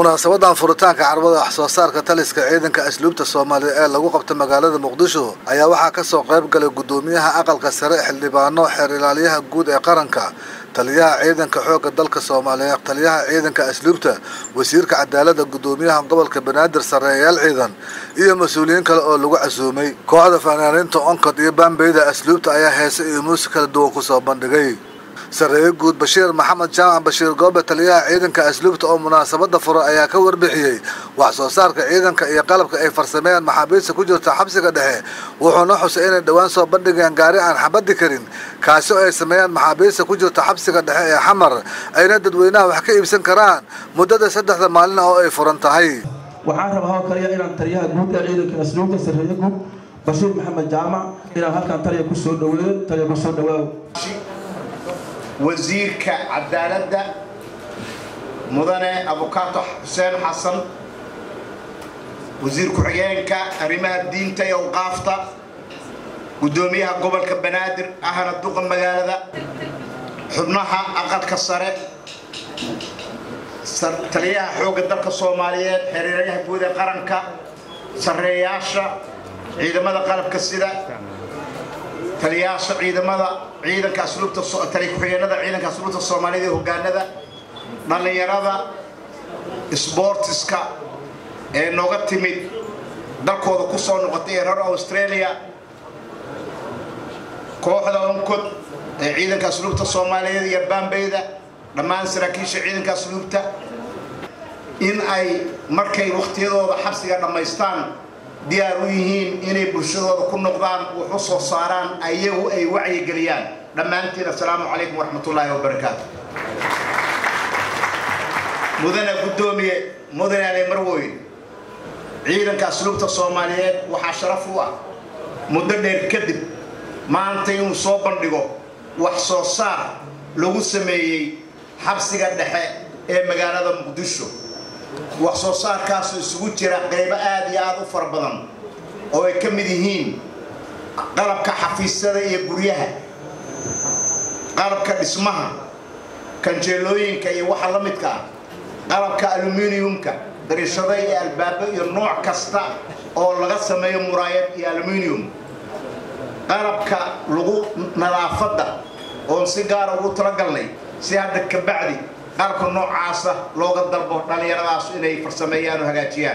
munaasabadan furitaanka carwada wax soo saarka taliska ciidanka asluubta soomaaliya ee lagu qabta magaalada muqdisho ayaa waxaa kasoo qayb galay gudoomiyaha aqalka sare xildhibaano xeer ilaaliyaha guud ee qaranka taliyaha ciidanka xoogga dalka soomaaliya taliyaha ciidanka asluubta wasiirka cadaalada gudoomiyaha gobolka banaadir sareeyayaal ciidan iyo mas-uuliyiin kale oo lagu casuumay kooxda fanaaniinta onkod iyo baambeyda asluubta ayaa heese iyo muusi kala duwan kusoo bandhigay sareeye guud bashiir maxamed jaamac bashiir goobe taliyaha ciidanka asluubta oo munaasabada fura ayaa ka warbixiyey wax soo saarka ciidanka iyo qalabka ay farsameeyaan maxaabiista ku jirta xabsiga dhexe wuxuuna xusay inay dhowaan soo bandhigeen gaari aan xabadi karin kaasi oo ay sameeyaan maxaabiista ku jirta xabsiga dhexe ee xamar ayna dadweynaha wax ka iibsan karaan muddada saddexda maalin oo ay furan tahay waxaan rabaa oo kaliya inaan taliyaha guud ee ciidanka asluubta sareeye guud bashiir maxamed jaamac inaan halkan taliya kusoo dhaweeyo taliya kusoo dhawaaw wasiirka cadaaladda mudane abukaato xuseen xasan wasiir ku-xigeenka arrimaha diinta iyo awqaafta guddoomiyaha gobolka banaadir ahna duqa magaalada xubnaha aqalka sare taliyaha xoogga dalka soomaaliyeed xereerayaha guud ee qaranka sarreeyaasha ciidamada qalabka sida taliyaasha ciidamada ciidanka asluubta tali ku-xigeenada ciidanka asluubta soomaaliyada ee hogaanada dhallinyarada sboortiska ee nooga timid dalkooda ku soo noqotay ee reer australia kooxda onkod ee ciidanka asluubta soomaaliyeed iyo baambeyda dhammaan saraakiisha ciidanka asluubta in ay markay wakhtiyadooda xabsiga dhammaystaan diyaar u yihiin inay bulshadooda ku noqdaan wax u soo saaraan ayagu ay wacyigeliyaan dhammaantiin assalaamu calaykum waraxmatullaahi wabarakaatu mudane guddoomiye mudane ale marwoyn ciidanka asluubta soomaaliyeed waxaa sharaf u ah muddo dheer kadib maanta inuu soo bandhigo wax soo saar lagu sameeyey xabsiga dhexe ee magaalada muqdisho wax soo saarkaasoo isugu jira qaybo aada iyo aada u fara badan oo ay ka mid yihiin qalabka xafiisyada iyo guryaha qalabka dhismaha kanjeelooyinka iyo waxa la midka ah qalabka aluminiumka dariishada iyo albaabo iyo nooc kasta oo laga sameeyo muraayad iyo aluminium qalabka lagu nadaafadda oon si gaara ugu talagalnay si hadda ka bacdi qalabka noocaasa looga dalbo dhallinyaradaas inay farsameeyaan oo hagaajiyaan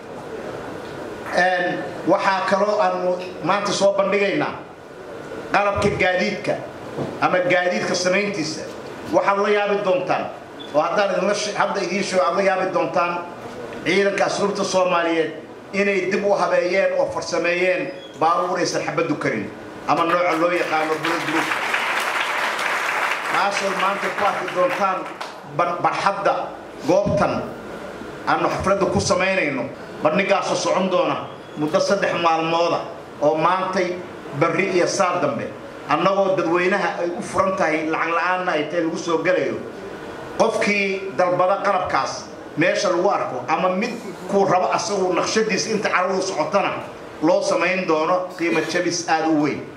waxaa kaloo aanu maanta soo bandhigaynaa qalabka gaadiidka ama gaadiidka samayntiisa waxaad la yaabi doontaan oo haddaan idinla hadda idiin sheego aad la yaabi doontaan ciidanka asluubta soomaaliyeed inay dib u habeeyeen oo farsameeyeen baabuur aysan xabaddu karin ama nooca loo yaqaano buladulug taasoo maanta ku arki doontaan barxadda goobtan aanu xafladda ku samaynayno bandhigaasoo socon doona muddo saddex maalmooda oo maantay barri iyo saar dambe annagoo dadweynaha ay u furan tahay lacag la-aanna ay tahay lagu soo gelayo qofkii dalbada qalabkaas meesha lagu arko ama mid kuu rabo asagu naqshadiisa inta caradu socotana loo samayn doono qiimo jabis aada u weyn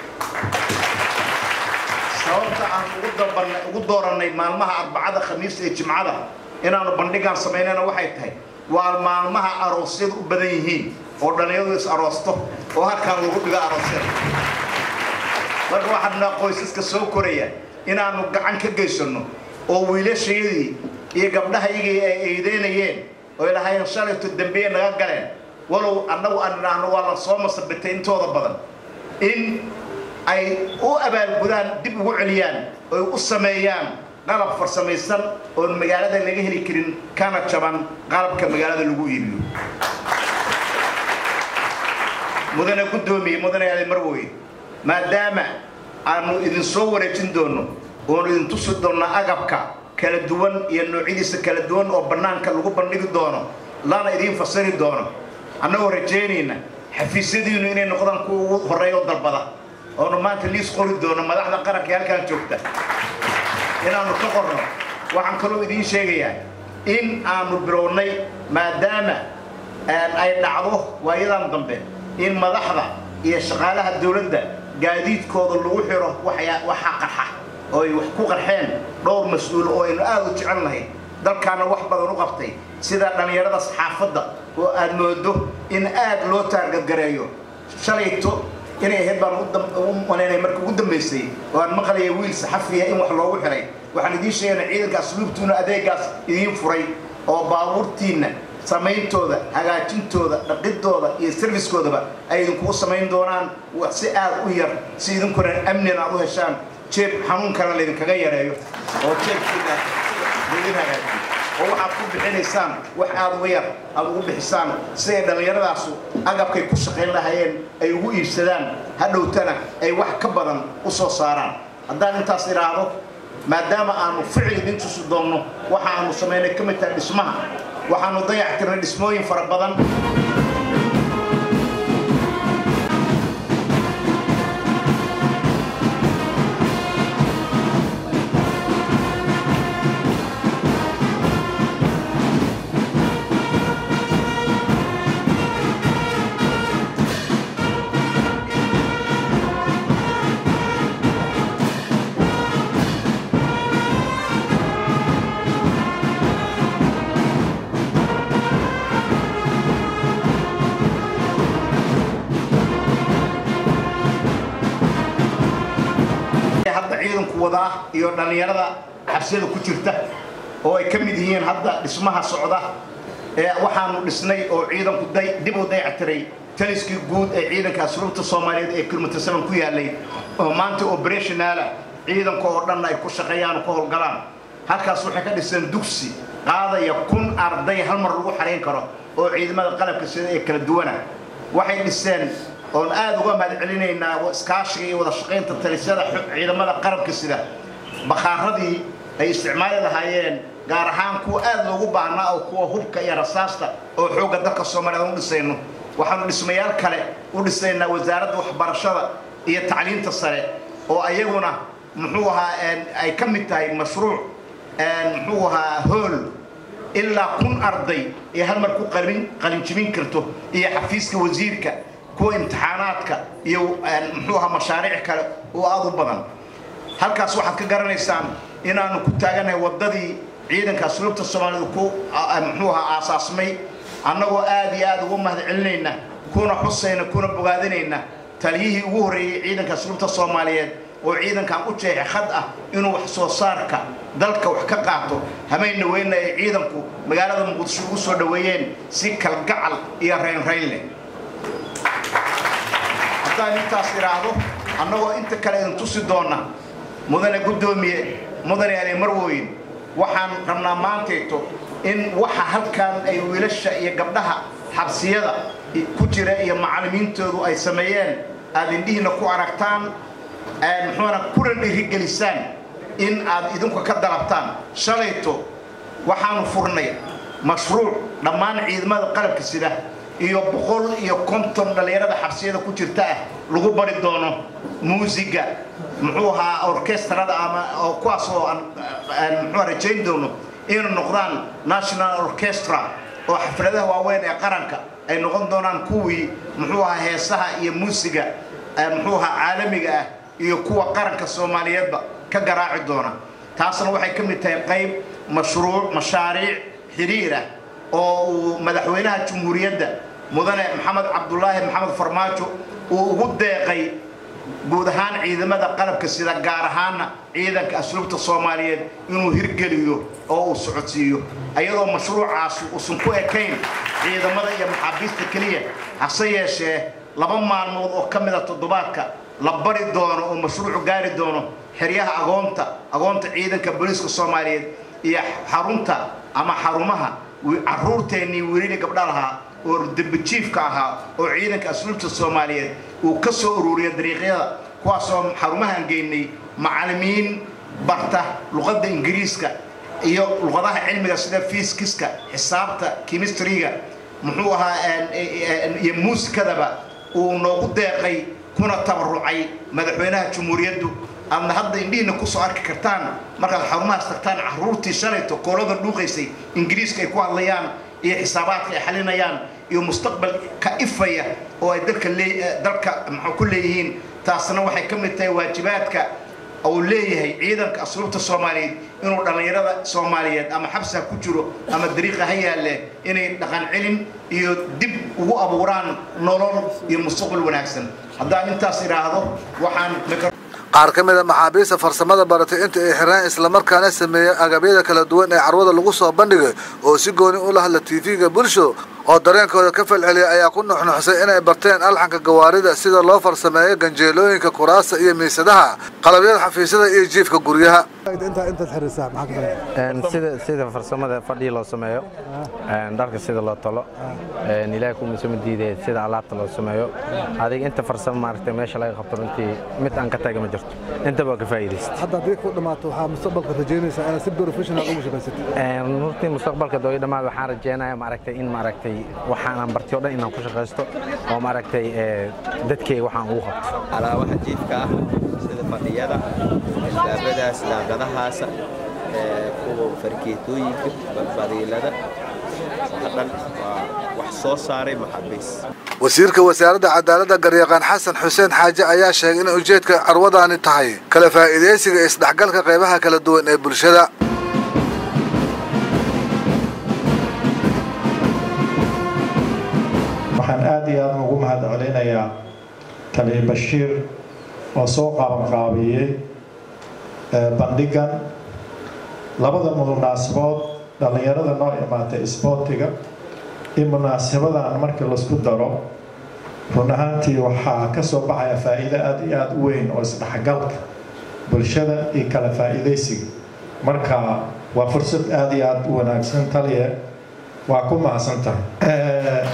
sababta aan ugu doorannay maalmaha arbacada khamiista iyo jimcada inaanu bandhigaan samaynana waxay tahay waa maalmaha aroosyadu u badan yihiin oo dhallinyadu is aroosto oo halkaan lagu dhigo aroosyada marka waxaadnaa qoysaska soo koraya inaanu gacan ka geysanno oo wiilashayadii iyo gabdhahayagii ay eedeynayeen oo ilahaayeen shalayto dambiye naga galeen walow annagu aan idhaahno waa la soo masabitay intooda badan in ay u abaalgudaan dib ugu celiyaan oy u sameeyaan qalab farsamaysan oon magaalada laga heli karin kana jaban qalabka magaalada lagu iibiyo mudane guddoomiye mudane ali marwoy maadaama aanu idin soo wareejin doonno oonu idin tusi doonno agabka kala duwan iyo noocyadiisa kala duwan oo bannaanka lagu bandhigi doono lana idiin fasiri doono annagoo rajaynayna xafiisyadiinu inay noqdaan kuwa ugu horreeya oo dalbada oonu maanta liis qori doono madaxda qaranka ee halkaan joogta inaanu ka qorno waxaan kaloo idiin sheegayaa in aanu bilownay maadaama ay dhacdo waayadan dambe in madaxda iyo shaqaalaha dowladda gaadiidkooda lagu xiro waxaa qarxa oo ay wax ku qarxeen dhowr mas-uul oo aynu aada u jecel nahay dalkaana wax badan u qabtay sida dhallinyarada saxaafadda oo aad moodo in aad loo taargadgareeyo shalayto inay ahayd baan u malaynaya marka ugu dambaysay oo aan maqlaya wiil saxafiya in wax loogu xiray waxaan idiin sheegana ciidanka asluubtuuna adeegaas idiin furay oo baabuurtiinna samayntooda hagaajintooda dhaqidooda iyo serviskoodaba ay idinkugu samayn doonaan si aad u yar si idinkuna amnina aad u heshaan jeeb xanuunkana laydinkaga yareeyo oo jeebkiina laydin hagaajiyo oo waxaad ku bixinaysaan wax aad uga yar aad ugu bixisaan si ay dhallinyaradaasu agabkay ku shaqayn lahayeen ay ugu iibsadaan hadhowtana ay wax ka badan u soo saaraan haddaan intaas idhaahdo maadaama aanu ficil idin tusi doonno waxa aanu samaynay ka mid tahay dhismaha waxaanu dayactirnay dhismooyin fara badan hadda ciidanku wadaa iyo dhallinyarada xabsiyada ku jirta oo ay ka mid yihiin hadda dhismaha socda ee waxaanu dhisnay oo ciidanku dib u dayactiray taliskii guud ee ciidanka asluubta soomaaliyeed ee kilomitr seven ku yaalay oo maanta operationaala ciidanka oo dhanna ay ku shaqeeyaan oo ka howlgalaan halkaas waxay ka dhiseen dugsi qaadaya kun arday hal mar lagu xarayn karo oo ciidamada qalabka sida ee kala duwana waxay dhiseen oon aad uga mahad celinaynaa iskaashiga iyo wada shaqaynta talisyada ciidamada qarabka sida bakhaaradii ay isticmaali lahaayeen gaar ahaan kuwa aad loogu baahnaa oo kuwa hubka iyo rasaasta oo xoogga dalka soomaaliyeed u dhisayno waxaanu dhismayaal kale u dhisaynaa wasaaradda waxbarashada iyo tacliinta sare oo ayaguna muxuu ahaa ay ka mid tahay mashruuc muxuu ahaa hool ilaa kun arday ee hal mar ku qalin qalinjibin karto iyo xafiiska wasiirka kuwa imtixaanaadka iyo muxuu ahaa mashaariic kale oo aad u badan halkaas waxaad ka garanaysaan inaanu ku taaganahay waddadii ciidanka asluubta soomaalida ku muxuu ahaa aasaasmay annagoo aad iyo aad ugu mahad celinayna kuna xusayna kuna bogaadinayna taliyihii ugu horreeyey ciidanka asluubta soomaaliyeed oo ciidankan u jeexay khad ah inuu wax soo saarka dalka wax ka qaato hamayna weyna ay ciidanku magaalada muqdisho ugu soo dhoweeyeen si kalgacal iyo raynrayn leh haddaan intaas idhaahdo annagoo inta kale idin tusi doonna mudane guddoomiye mudane ale marwooyin waxaan rabnaa maantayto in waxa halkan ay wiilasha iyo gabdhaha xabsiyada ku jira iyo macallimiintoodu ay sameeyeen aad indhihiina ku aragtaan muxuuna kuna dhiirigelisaan in aad idinku ka dalabtaan shalayto waxaanu furnay mashruuc dhammaan ciidamada qalabka sida iyo boqol iyo konton dhallinyarada xabsiyada ku jirta ah lagu bari doono muusiga muxuu ahaa orkestrada ama oo kuwaas oo aan muxuu rajayn doono inay noqdaan national orchestra oo xafladaha waaweyn ee qaranka ay noqon doonaan kuwii muxuu ahaa heesaha iyo muusiga muxuu ahaa caalamiga ah iyo kuwa qaranka soomaaliyeedba ka garaaci doona taasna waxay ka mid tahay qayb mashruuc mashaariic xiriir ah oo uu madaxweynaha jumhuuriyadda mudane maxamed cabdulaahi maxamed farmaajo uu ugu deeqay guud ahaan ciidamada qalabka sida gaar ahaanna ciidanka asluubta soomaaliyeed inuu hirgeliyo oo uu socodsiiyo ayadoo mashruucaasi uusan ku ekayn ciidamada iyo maxaabiista keliya hase yeeshee laba maalmood oo ka mida toddobaadka la bari doono oo mashruucu gaari doono xeryaha agoonta agoonta ciidanka booliiska soomaaliyeed iyo xarunta ama xarumaha caruurteennii wiilili gabdha lahaa oo dembijiifka ahaa oo ciidanka asluubta soomaaliyeed uu ka soo ururiya dariiqyada kuwaasoo xarumahaan geynay macallimiin barta luqadda ingiriiska iyo luqadaha cilmiga sida fiiskiska xisaabta kimistriga muxuu ahaa iyo muusikadaba uu noogu deeqay kuna tabarucay madaxweynaha jumhuuriyaddu aadna hadda indhihiina kusoo arki kartaan markaad xarumahaas tagtaan caruurtii shalayto koolada dhuuqaysay ingiriiska ay ku hadlayaan iyo xisaabaadka ay xalinayaan iyo mustaqbal ka ifaya oo ay dalka dalka maxaa ku leeyihiin taasna waxay ka mid tahay waajibaadka uu leeyahay ciidanka asluubta soomaaliyeed inuu dhallinyarada soomaaliyeed ama xabsi ha ku jiro ama dariiqa ha yaalle inay dhaqan celin iyo dib ugu abuuraan nolol iyo mustaqbal wanaagsan haddaan intaas idhaahdo waxaan qaar ka mid a maxaabiista farsamada baratay inta ay xiraan islamarkaana sameeyey agabyada kala duwan ee carwada lagu soo bandhigay oo si gooni ula hadla tv-ga bulsho oo dareenkooda ka falceliyay ayaa ku nuxnuxsay inay barteen alxanka gawaarida sida loo farsameeyo ganjeelooyinka kuraasta iyo miisadaha qalabyada xafiisyada iyo jiifka guryaha sida sida farsamada fadhii loo sameeyo dharka sida loo talo ilaahay ku misama diidee sida alaabta loo sameeyo adiga inta farsamo maaragtay meesha laga qabto runtii mid aan ka taga ma jirto inta waa ka faa'iidaystay hadda haddii ku dhammaato waxaa mustaqbalka rajaynaysaa inaad si professional ugu shaqaysatid runtii mustaqbalka dooyo dhammaad waxaan rajeynayaa maaragtay in maaragtay waxaan aan bartay oo dhan inaan ku shaqaysto oo maaragtay dadkeyga waxaan ugu qabto alaabaha jiifka ah sida fadhiyada daabadaas daaqadahaasa kuwa fargeetooyinka badiilada dhan waa wax soo saaray maxaabiis wasiirka wasaaradda cadaaladda garyaqaan xasan xuseen xaaje ayaa sheegay in ujeedka carwadani tahay kala faa'iidaysiga isdhexgalka qaybaha kala duwan ee bulshada waxaan aad iyo aad ugu mahad celinayaa taliya bashiir oo soo qaabanqaabiyey bandhigan labada munaasabood dhallinyarada noo imaatay isboortiga iyo munaasabadan markii laisku daro run ahaantii waxaa ka soo baxaya faa'iido aad iyo aada u weyn oo isdhexgalka bulshada iyo kala faa'iidaysiga marka waa fursad aada iyo aada u wanaagsan taliya waa ku mahadsantahay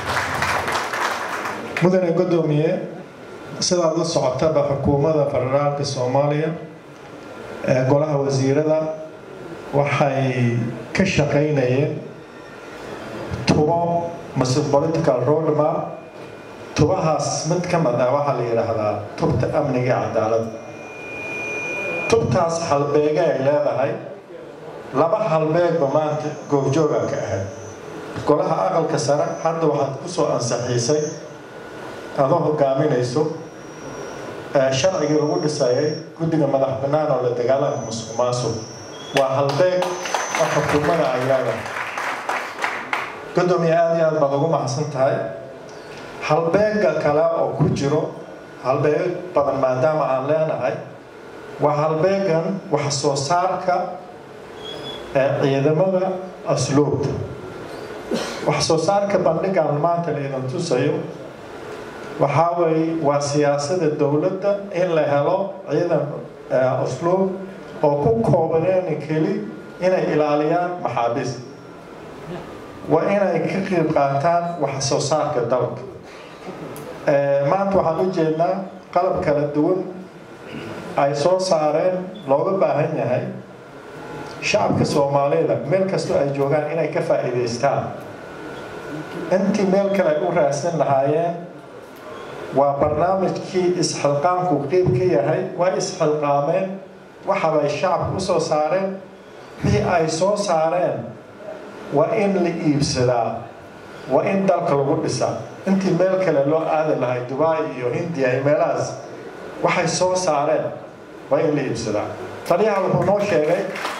mudane godoomiye sidaad la socotaba xukuumadda federaalka soomaaliya ee golaha wasiirada waxay ka shaqaynayeen tubo mase political roadmap tubahaas mid ka mid ah waxaa la yidhaahdaa tubta amniga iyo cadaaladda tubtaas halbeege ay leedahay laba halbeegba maanta goobjooga ka ahayd golaha aqalka sare hadda waxaad ku soo ansaxiisay adoo hogaaminayso sharcigii lagu dhisayay guddiga madax bannaan oo la dagaalanka musuq maasuq waa halbeeg oo xukuumada ay leedahay gudoomiye aada iyo aad baad ugu mahadsan tahay halbeega kale oo ku jiro halbeeg badan maadaama aan leenahay waa halbeegan wax soo saarka ee ciidamada asluubta wax soo saarka bandhigan maanta la idin tusayo waxaa weeye waa siyaasada dowladda in la helo ciidan asluub oo ku koobaneen keli inay ilaaliyaan maxaabiis waa inay ka qeyb qaataan wax soo saarka dalka maanta waxaan u jeednaa qalab kala duwan ay soo saareen looga baahan yahay shacabka soomaalida meel kastoo ay joogaan inay ka faa'iidaystaan intii meel kale ay u raadsan lahaayeen waa barnaamijkii isxilqaamku qeyb ka yahay waa isxilqaameen waxabay shacabka u soo saareen wixii ay soo saareen waa in la iibsadaa waa in dalka lagu dhisaa intii meel kale loo aadi lahay dubai iyo hindiya iyo meelahaas waxay soo saareen waa in la iibsadaa taliyaha wuxuu noo sheegay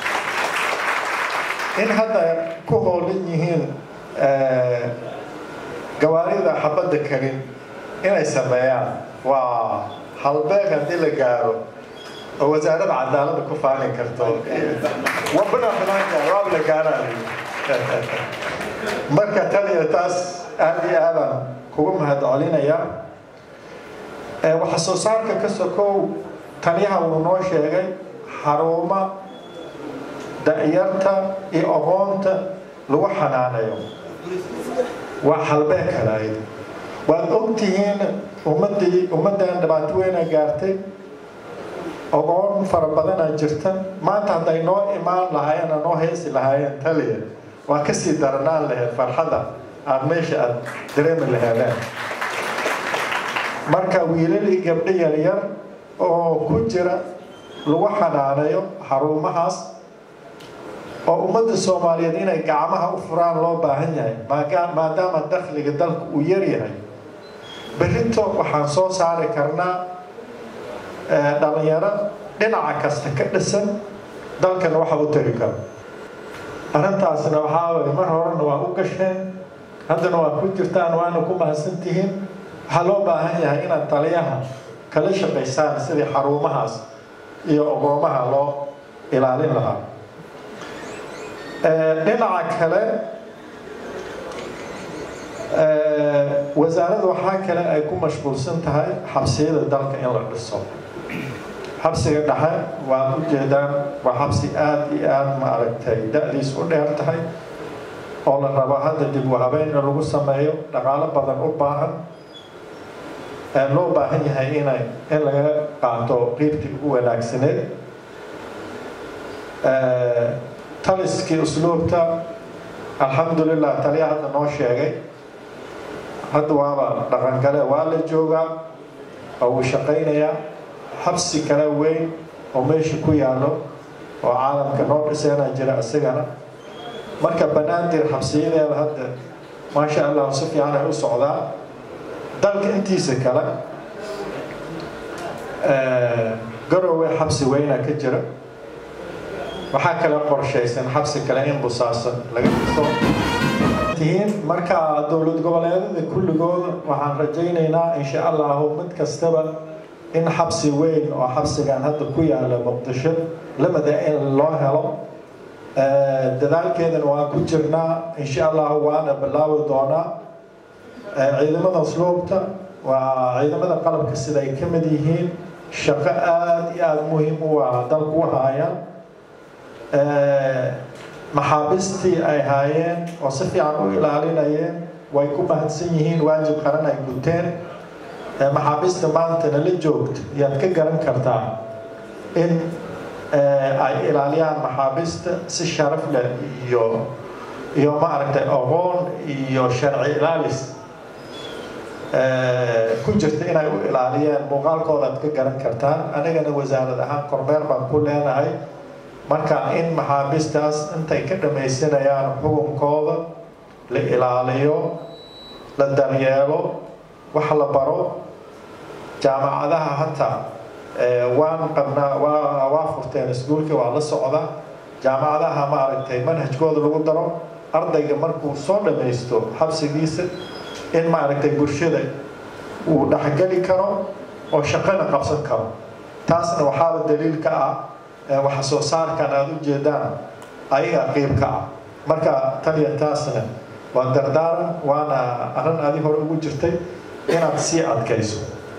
in hadda ku hoolan yihiin gawaarida xabadda karin inay sameeyaan waa halbeeg haddii la gaaro oo wasaaradda cadaaladda ku faalin karto wabana filaanka waab la gaaraan marka taliya taas aada iyo aadaan kugu mahad celinaya waxa soo saarka ka sokow taliyaha wuu noo sheegay xaruuma da'yarta iyo aqoonta lagu xanaanayo waa halbeeg kalayd waad ogtihiin ummadii ummaddan dhibaato weyna gaartay ogoon fara badana jirta maanta hadday noo imaan lahaayeen oo noo heesi lahaayeen taliya waa kasii daranaan lahayd farxadda aada meesha aada dareemi laheedeen marka wiilal iyo gabdho yaryar oo ku jira lagu xanaanayo xarumahaas oo ummadda soomaaliyeed inay gacmaha u furaan loo baahan yahay maadaama dakhliga dalka uu yaryahay berrito waxaan soo saari karnaa dhalinyaro dhinaca kasta ka dhisan dalkana waxa u tari karo arrintaasna waxaa waye mar horena waa u gasheen haddana waa ku jirtaan waana ku mahadsan tihiin waxaa loo baahan yahay inaad taliyaha kala shaqaysaan sidii xarumahaas iyo ogoomaha loo ilaalin lahaa dhinaca kale wasaaradda waxaa kale ay ku mashquulsan tahay xabsiyada dalka in la dhiso xabsiga dhexe waad u jeedaan waa xabsi aada iyo aada maaragtay da-diis u dheer tahay oo la rabo hadda dib u habeyn in lagu sameeyo dhaqaalo badan u baahan loo baahan yahay inay in laga qaato qiibtii ugu wanaagsaneed taliskii usluubta alxamdulilah taliya hadda noo sheegay hadda waaba dhaqangale waa la joogaa oo uu shaqaynayaa xabsi kale weyn oo meesha ku yaallo oo caalamka noo dhiseena jira isagana marka banaadir xabsiyadeeda hadda maasha allah si fiican ay u socdaa dalka intiisa kale garowe xabsi weyna ka jira waxaa kale qorshaysan xabsi kale in busaasan laga dhiso tihiin marka dowlad goboleedada kulligooda waxaan rajaynaynaa insha allahu mid kastaba in xabsi weyn oo xabsigan hadda ku yaala muqdisho lamada in loo helo dadaalkeedana waan ku jirnaa insha allahu waana bilaabi doonaa ciidamada usluubta waa ciidamada qalabka sida ay ka mid yihiin shaqo aada iyo aada muhiim u ah dalku u haayaan maxaabiistii ay haayeen oo si fiican u ilaalinayeen way ku mahadsan yihiin waajib qaran ay guteen maxaabiista maantana la joogto yaad ka garan kartaa in ay ilaaliyaan maxaabiista si sharaf leh iyo iyo maaragtay aqoon iyo sharci ilaalis ku jirta inay u ilaaliyeen muuqaalkooda aad ka garan kartaan anigana wasaarad ahaan kormeer baan ku leenahay marka in maxaabiistaas intay ka dhamaysanayaan xukunkooda la ilaaliyo la daryeelo wax la baro jaamacadaha hataa waan qabnaa waa waa furteen iskuulka waa la socda jaamacadaha maaragtay manhajkooda lagu daro ardayga markuu soo dhamaysto xabsigiisa in maaragtay bulshada uu dhexgeli karo oo shaqana qabsan karo taasna waxaaba daliil ka ah waxa soo saarkan aada u jeedaan ayaga qiib ka ah marka taliya taasna waa dardaaran waana arrin adi hore ugu jirtay inaad sii adkayso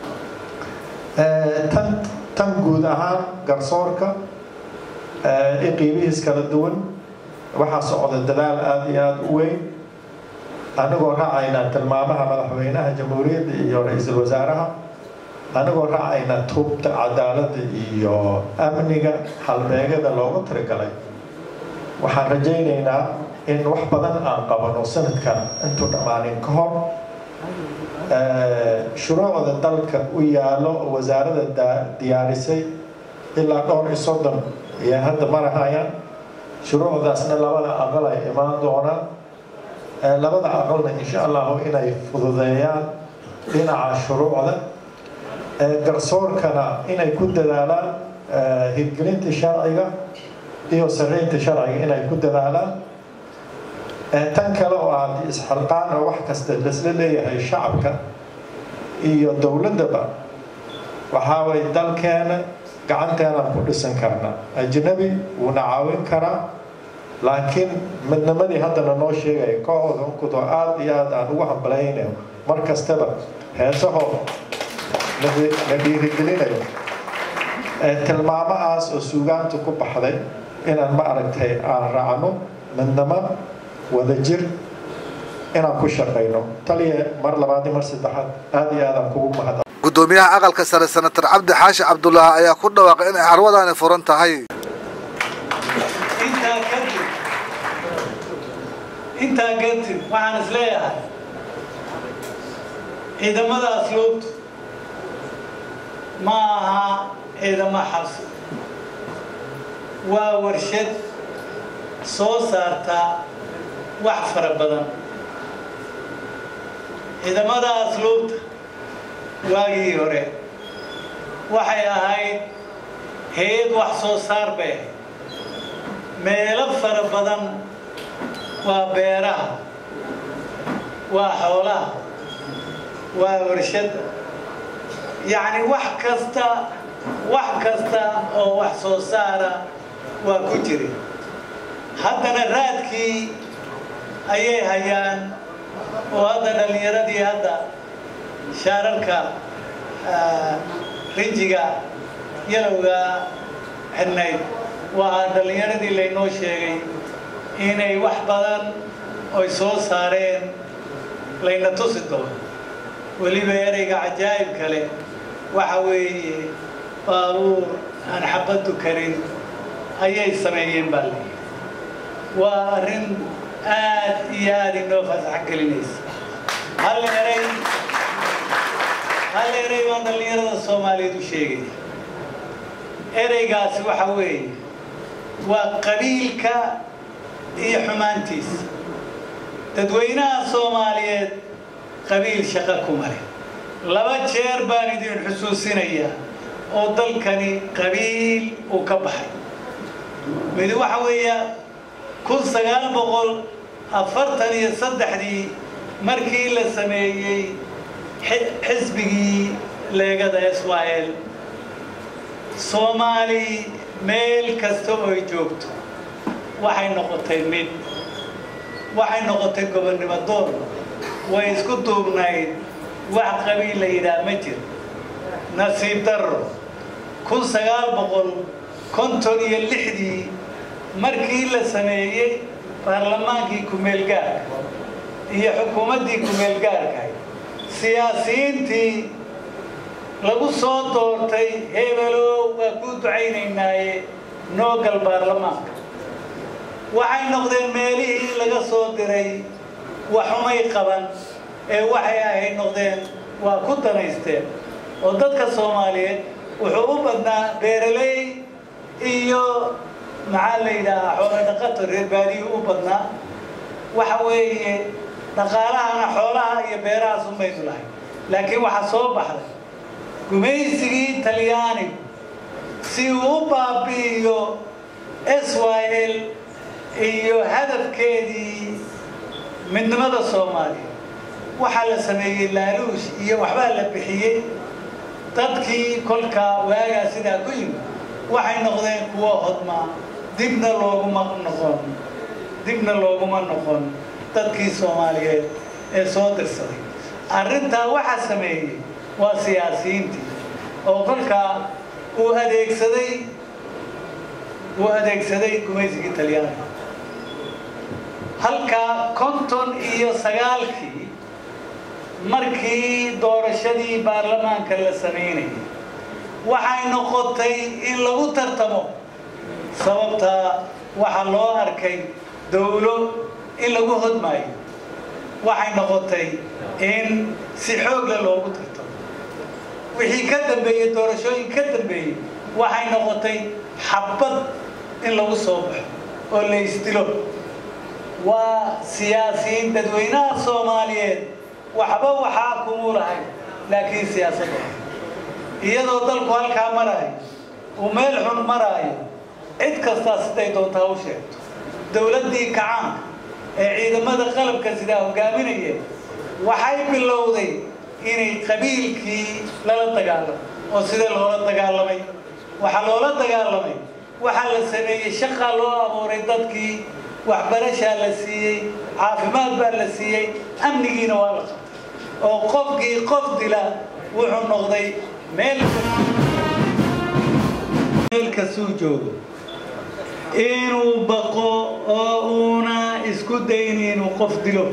tan tan guud ahaan garsoorka i qiibihiis kala duwan waxaa socda dadaal aada iyo aada u weyn anigoo raacayna tilmaamaha madaxweynaha jamhuuriyadda iyo ra-iisul wasaaraha anigoo raacayna tuubta cadaaladda iyo amniga halbeegada loogu tirigalay waxaan rajaynaynaa in wax badan aan qabano sanadkan intuu dhammaanin ka hor shuruucda dalka u yaallo oo wasaarada diyaarisay ilaa dhowr iyo soddon ayaan hadda marahayaan shuruucdaasna labada aqal ay imaan doonaan labada aqalna insha allahu inay fududeeyaan dhinaca shuruucda garsoorkana inay ku dadaalaan hirgelinta sharciga iyo sareynta sharciga inay ku dadaalaan tan kale oo aad isxilqaan oo wax kasta lasla leeyahay shacabka iyo dowladdaba waxaa way dalkeena gacanteenaan ku dhisan karna ajnabi wuuna caawin karaa laakiin midnimadii haddana noo sheegaya kooxooda unkudoo aada iyo aada aan ugu hambalaynayo mar kastaba heesahoo la dhiirigelinayo tilmaamahaas oo suugaanta ku baxday inaan ma aragtay aan raacno midnimo wadajir inaan ku shaqayno taliya mar labaad iyo mar saddexaad aada iyo aadaan kugu mahad gudoomiyaha aqalka sare senator cabdi xaashi cabdulaahi ayaa ku dhawaaqay inay carwadani furan tahay intaa kadib intaa kadib waxaan is leeyahay ciidamada asluubtu ma aha ciidamo xabsi waa warshad soo saarta wax fara badan ciidamada asluubta waagii hore waxay ahayd hay-ad wax soo saar bay ahayd meelo fara badan waa beeraha waa xoolaha waa warshadda yacni wax kasta wax kasta oo wax soo saara waa ku jira haddana raadkii ayay hayaan oo hadda dhallinyaradii hadda shaararka rinjiga yalowga xidhnayd waa dhallinyaradii laynoo sheegay inay wax badan oy soo saareen layna tusi doono weliba ereyga cajaa'ib kale waxa weeye baabuur aan xabaddu karin ayay sameeyeen baa leeyahay waa arrin aad iyo aad inoo fasax gelinaysa hal erey hal erey baan dhallinyarada soomaaliyeed u sheegaya ereygaasi waxa weeye waa qabiilka iyo xumaantiisa dadweynaha soomaaliyeed qabiil shaqo kuma leh laba jeer baan idin xusuusinayaa oo dalkani qabiil uu ka baxay mid waxa weeya kun sagaal boqol afartan iyo saddexdii markii la sameeyey xisbigii leegada s y l soomaali meel kasta ooy joogto waxay noqotay mid waxay noqotay gobonnimo doon way isku duubnayd wax qabiil la yidhaah ma jiro nasiib darro kun sagaal boqol konton iyo lixdii markii la sameeyey baarlamaankii kumeelgaarka iyo xukuumaddii kumeelgaarkahay siyaasiyiintii lagu soo doortay hebelow waa kuu ducaynaynaaye noogal baarlamaanka waxay noqdeen meelihii laga soo diray waxumay qaban ee waxay ahayd noqdeen waa ku danaysteen oo dadka soomaaliyeed wuxuu u badnaa beeraley iyo maxaa la yidhaahaa xoolo dhaqato reer baadiyuu u badnaa waxa weeye dhaqaalahana xoolaha iyo beerahaas umaynu lahay laakiin waxaa soo baxday gumaysigii talyaanigu si uu u baabi'iyo s y l iyo hadafkeedii midnimada soomaaliya waxaa la sameeyey laaluush iyo waxbaa la bixiyey dadkii kolkaa waagaa sidaa ku yimid waxay noqdeen kuwo hodmaa dibna looguma noqon dibna looguma noqon dadkii soomaaliyeed ee soo dirsaday arrintaa waxaa sameeyey waa siyaasiyiintii oo kolkaa uu adeegsaday uu adeegsaday gumaysigii talyaaniga halkaa konton iyo sagaalkii markii doorashadii baarlamaanka la samaynayay waxay noqotay in lagu tartamo sababtaa waxaa loo arkay dawlo in lagu hodmaayo waxay noqotay in si xoogle loogu tartamo wixii ka dambeeyey doorashooyin ka dambeeyey waxay noqotay xabad in lagu soo baxo oo la isdilo waa siyaasiyiin dadweynaha soomaaliyeed waxba waxaa kumuu lahay laakiin siyaasadda iyadoo dalku halkaa maraayo uu meel xun maraayo cid kastaa siday doontaa u sheegto dowladdii kacaanka ee ciidamada qalabka sidaa hogaaminayeen waxay bilowday inay qabiilkii lala dagaalamo oo sidee loola dagaalamay waxaa loola dagaalamay waxaa la sameeyey shaqaa loo abuuray dadkii waxbarashaa la siiyey caafimaad baa la siiyey amnigiina waa la qabtay oo qofkii qof dila wuxuu noqday meel meel kastuu joogo inuu baqo oo uuna isku dayn inuu qof dilo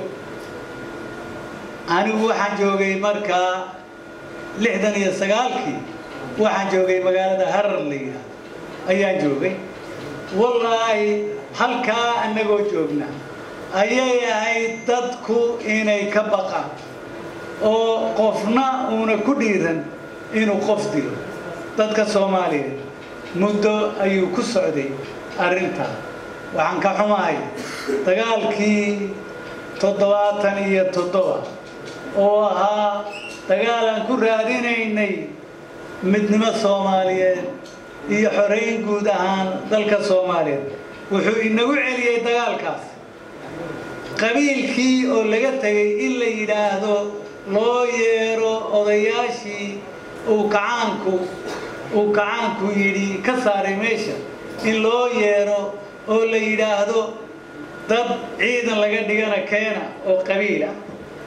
anigu waxaan joogay markaa lixdan iyo sagaalkii waxaan joogay magaalada harar la yidhaahdo ayaan joogay wallaahi halkaa annagoo joogna ayay ahayd dadku inay ka baqaan oo qofna uuna ku dhiiran inuu qof dilo dadka soomaaliyeed muddo ayuu ku socday arrintaa waxaan ka xumahay dagaalkii toddobaatan iyo toddoba oo ahaa dagaal aan ku raadinaynay midnimo soomaaliyeed iyo xoreyn guud ahaan dalka soomaaliyeed wuxuu inagu celiyey dagaalkaas qabiilkii oo laga tegay in la yidhaahdo loo yeero odayaashii uu kacaanku uu kacaanku yidhi ka saaray meesha in loo yeero oo la yidhaahdo dad ciidan laga dhigana keena oo qabiil ah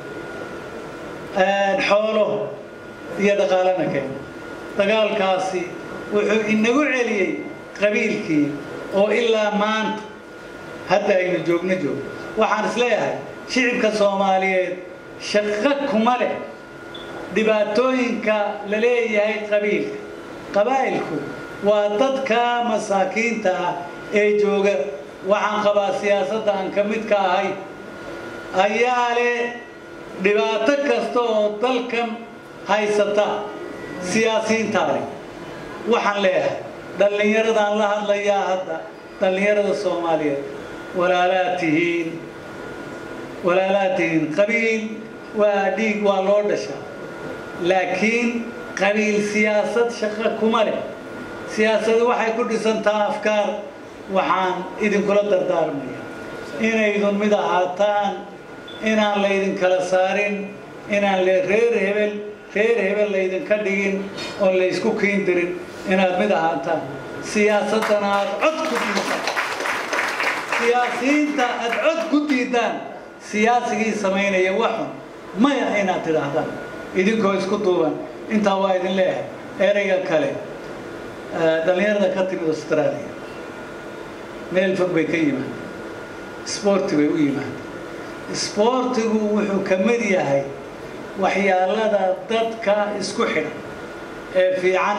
xoolo iyo dhaqaalana keena dagaalkaasi wuxuu inagu celiyey qabiilkii oo ilaa maanta hadda aynu joogno joogno waxaan is leeyahay shicibka soomaaliyeed shaqo kuma leh dhibaatooyinka la leeyahay qabiilka qabaa'ilku waa dadka masaakiinta ah ee jooga waxaan qabaa siyaasadda aan ka mid ka ahay ayaa leh dhibaato kasta oo dalkan haysata siyaasiyiintaa leh waxaan leeyahay dhallinyaradaan la hadlayaa hadda dhallinyarada soomaaliyeed walaalaad tihiin walaalaad tihiin qabiil waa dhiig waa loo dhashaa laakiin qabiil siyaasad shaqo kuma leh siyaasadu waxay ku dhisantaa afkaar waxaan idinkula dardaarmaya inaydun mid ahaataan inaan laydin kala saarin inaan le reer hebel reer hebel laydinka dhigin oon laysku kiindirin inaad mid ahaataan siyaasaddana aad cod ku diidaan siyaasiyiinta aad cod ku diidaan siyaasigii samaynaya waxun maya inaad tidhaahdaan idinkoo isku duuban intaa waa idin leeyahay ereyga kale dhallinyarada ka timid australia meel fog bay ka yimaadeen sboorti bay u yimaadeen sboortigu wuxuu ka mid yahay waxyaalada dadka isku xidhan ee fiican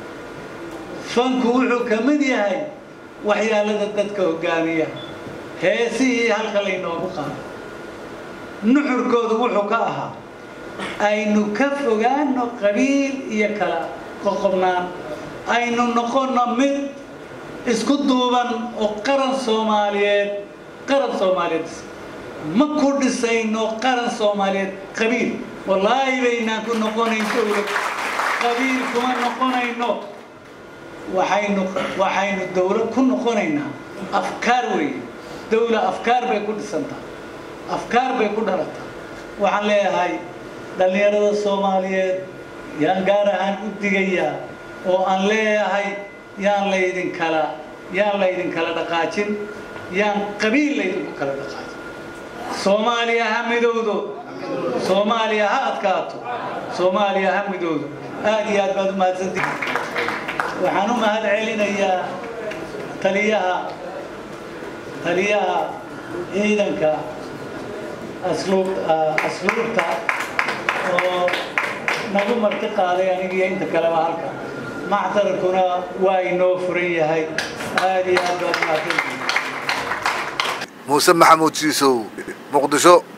fanku wuxuu ka mid yahay waxyaalada dadka hogaamiya heesihii halka laynoogu qaado nuxurkoodu wuxuu ka ahaa aynu ka fogaano qabiil iyo kala qoqobnaan aynu noqonno mid isku duuban oo qaran soomaaliyeed qaran soomaaliyeed ma ku dhisayno qaran soomaaliyeed qabiil wallaahi baynaan ku noqonayn dowlad qabiil kuma noqonayno waxaynu waxaynu dowlad ku noqonaynaa afkaar weeye dowla afkaar bay ku dhisantaa afkaar bay ku dhalataa waxaan leeyahay dhallinyarada soomaaliyeed yaan gaar ahaan u digayaa oo aan leeyahay yaan laydin kala yaan laydin kala dhaqaajin yaan qabiil laydinku kala dhaqaajin soomaaliya ha midowdo soomaaliya ha adkaato soomaaliya ha midowdo aad iyo aad baad u mahadsantihi waxaan u mahad celinayaa taliyaha taliyaha ciidanka asluub asluubta oo nagu marti qaaday anigiyo inta kaleba halka mactarkuna waa inoo furan yahay aad iyo aad baad u mahadsantihi muuse maxamuud jiisow muqdisho